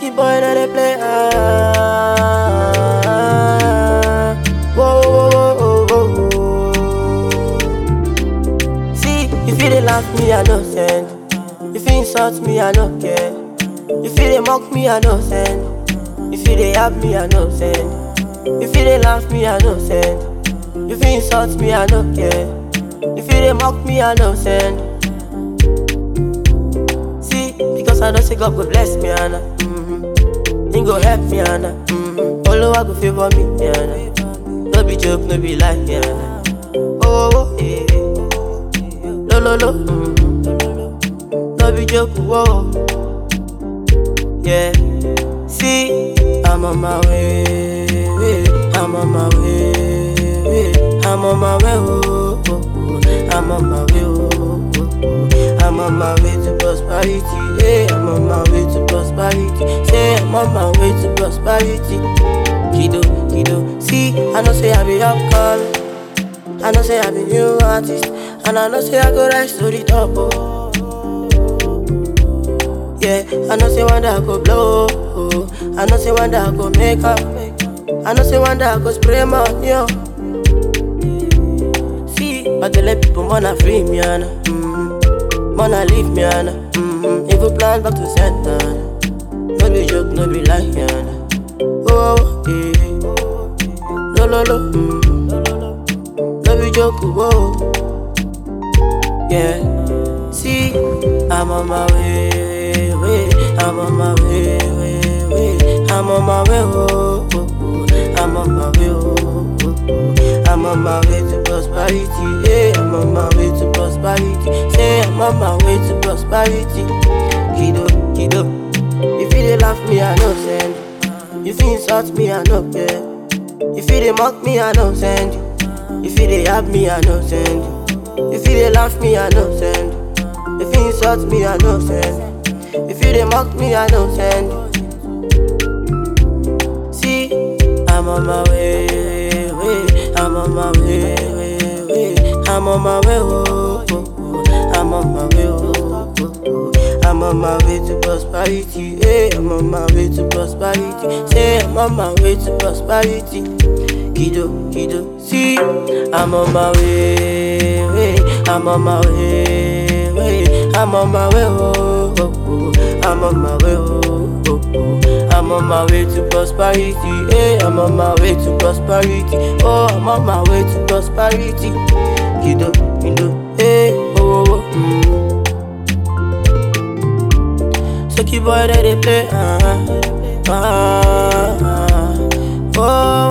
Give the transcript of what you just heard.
Sucky boy that they play. Ah, whoa, whoa, whoa, whoa, whoa. See, if you dey laugh me, I no send. If you insult me, I no care. If you dey mock me, I no send. If you dey yab me, I no send. If you dey laugh me, I no send. If you insult me, I no care. If you dey mock me, I no send. See, because I know say God go bless me, Anna. Mm-hmm. He go help me, Anna. Mm-hmm. Oluwa go favor me, Anna. No be joke, no be lie, Anna. Oh, oh, eh. Lo, lo, lo. Mm-hmm. No be joke, whoa. Yeah. See, I'm on my way. I'm on my way. I'm on my way. Oh, oh, oh. I'm on my way. Oh, oh, oh. I'm on my way to prosperity. Yeah, I'm on my way to prosperity. Say I'm on my way to prosperity. Kido, kido. See, I know say I be upcoming. I know say I be new artist. And I know say I go rise to the top. Oh. Yeah, I know say one day I go blow. Oh. I know say one day I go make up. I know say one day I go spray money. Yo. See, but they let people wanna free me, Anna. Mm-hmm. Wanna leave me, Anna. Mm-hmm. Evil plan back to center. No be joke, no be lie, Anna. Oh, yeah. No, no, no. Mm-hmm. No be joke, whoa. Yeah. See, I'm on my way, way. I'm on my way, way, way. I'm on my way, oh, oh, oh. I'm on my way, oh, oh, oh. I'm on my way to prosperity, yeah. I'm on my way to prosperity. Say I'm on my way to prosperity. Kido, kido. If you dey laugh me, I no send. If you insult me, I no care. If you dey mock me, I no send. If you dey yab me, I no send. If you dey laugh me, I no send. If you insult me, I no send. If you dey mock me, I no send. See, I'm on my way, way. I'm on my way, way, way. I'm on my way, oh, oh, oh. I'm on my way, oh, oh, oh. I'm on my way to prosperity, yeah. I'm on my way to prosperity. Say I'm on my way to prosperity. Kido, kido, see, I'm on my way, way. I'm on my way, way. I'm on my way, oh, oh, oh. I'm on my way, oh, oh, oh. I'm on my way to prosperity, yeah. I'm on my way to prosperity, oh, I'm on my way to prosperity. Kido, kido, hey, oh, oh, oh. Mm. Sucky boy that they play, uh, uh, uh, oh,